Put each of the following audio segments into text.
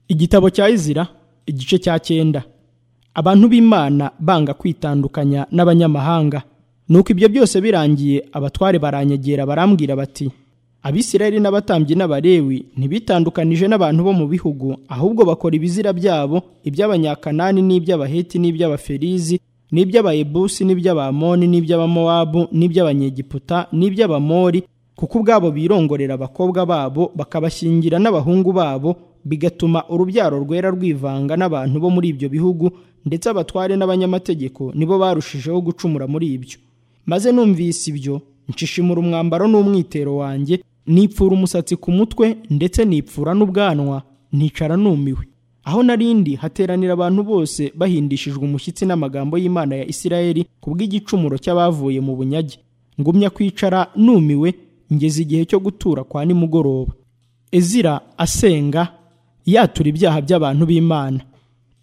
igitabo cya izira igice cya cyenda abantu b'imana banga kwitandukanya n'abanyamahanga nuko ibyo byose birangiye abatware baranyegera barambwira bati abisirayeli n'abatambyi n'abarewi ntibitandukanije n'abantu bo mu bihugu ahubwo bakora ibizira byabo iby'abanyakanani n'iby'abaheti n'iby'abaferizi n'iby'abayebusi n'iby'abamoni n'iby'abamowabu n'iby'abanyegiputa n'iby'abamori kuko ubwabo birongorera abakobwa babo bakabashyingira n'abahungu babo bigatuma urubyaro rwera rwivanga n'abantu bo muri ibyo bihugu ndetse abatware n'abanyamategeko nibo barushijeho gucumura muri ibyo maze numvise ibyo nshishimura umwambaro n'umwitero wanjye nipfura umusatsi ku mutwe ndetse nipfura n'ubwanwa nticara numiwe aho narindi hateranira abantu bose bahindishijwe umushyitsi n'amagambo y'imana ya isirayeli kubw'igicumuro cy'abavuye mu bunyage ngumya kwicara numiwe ngeze igihe cyo gutura kwa nimugoroba ezira asenga yatura ibyaha by'abantu b'imana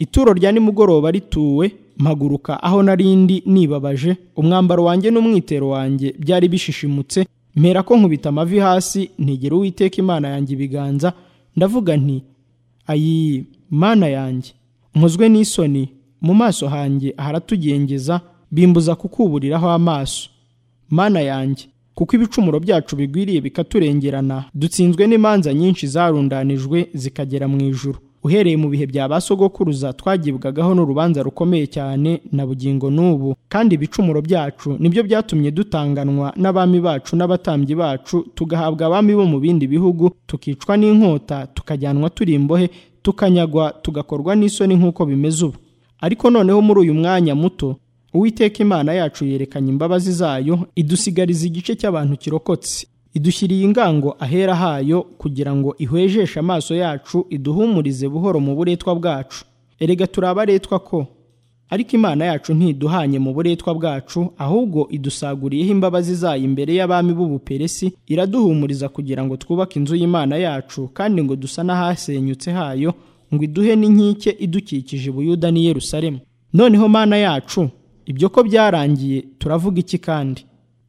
ituro rya nimugoroba rituwe mpaguruka aho narindi nibabaje umwambaro wanjye n'umwitero wanjye byari bishishimutse mpera ko nkubita amavi hasi ntigera uwiteka imana yanjye ibiganza ndavuga nti ayi mana yanjye nkozwe n'isoni mu maso hanjye haratugengeza bimbuza kukuburiraho amaso mana yanjye kuko ibicumuro byacu bigwiriye bikaturengerana dutsinzwe n'imanza nyinshi zarundanijwe zikagera mu ijuru uhereye mu bihe bya ba sogokuruza twagibwagaho n'urubanza rukomeye cyane na bugingo n'ubu kandi ibicumuro byacu nibyo byatumye dutanganwa n'abami bacu n'abatambyi bacu tugahabwa abami bo mu bindi bihugu tukicwa n'inkota tukajyanwa turi imbohe tukanyagwa tugakorwa n'isoni nk'uko bimeze ubu ariko noneho muri uyu mwanya muto uwiteka imana yacu yerekanye imbabazi zayo idusigariza igice cy'abantu kirokotse idushyiriye ingango ahera hayo kugira ngo ihwejeshe amaso yacu iduhumurize buhoro mu buretwa bwacu erega turi abaretwa ko ariko imana yacu ntiduhanye mu buretwa bwacu ahubwo idusaguriyeho imbabazi zayo imbere y'abami b'ubuperesi iraduhumuriza kugira ngo twubake inzu y'imana yacu kandi ngo dusa n'ahasenyutse hayo ngo iduhe n'inkike idukikije Buyuda n'i Yerusalemu noneho mana yacu ibyo ko byarangiye turavuga iki kandi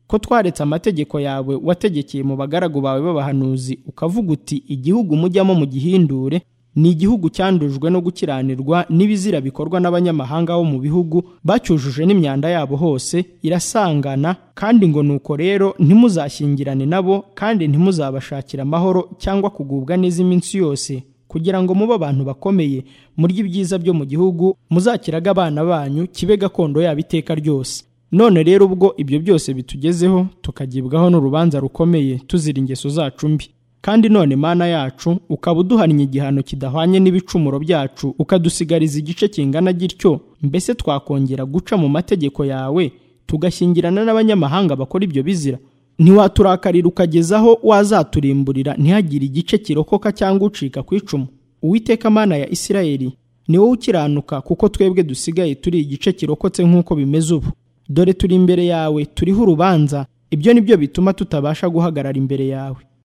ko twaretse amategeko yawe wategekeye mu bagaragu bawe b'abahanuzi ukavuga uti igihugu mujyamo mu gihindure ni igihugu cyandujwe no gukiranirwa n'ibizira bikorwa n'abanyamahanga bo mu bihugu bacyujuje n'imyanda yabo hose irasangana kandi ngo nuko rero ntimuzashyingirane nabo kandi ntimuzabashakira amahoro cyangwa kugubwa neza iminsi yose kugira ngo mube abantu bakomeye murye ibyiza byo mu gihugu muzakiraga abana banyu kibe gakondo yabo iteka ryose none rero ubwo ibyo byose bitugezeho tukagibwaho n'urubanza rukomeye tuzira ingeso zacu mbi kandi none mana yacu ukaba uduhannye igihano kidahwanye n'ibicumuro byacu ukadusigariza igice kingana gityo mbese twakongera guca mu mategeko yawe tugashyingirana n'abanyamahanga bakora ibyo bizira ntiwaturakarira ukagezaho wazaturimburira ntihagire igice kirokoka cyangwa ucika ku icumu uwiteka mana ya isirayeli ni wowe ukiranuka kuko twebwe dusigaye turi igice kirokotse nk'uko bimeze ubu dore turi imbere yawe turiho urubanza ibyo ni byo bituma tutabasha guhagarara imbere yawe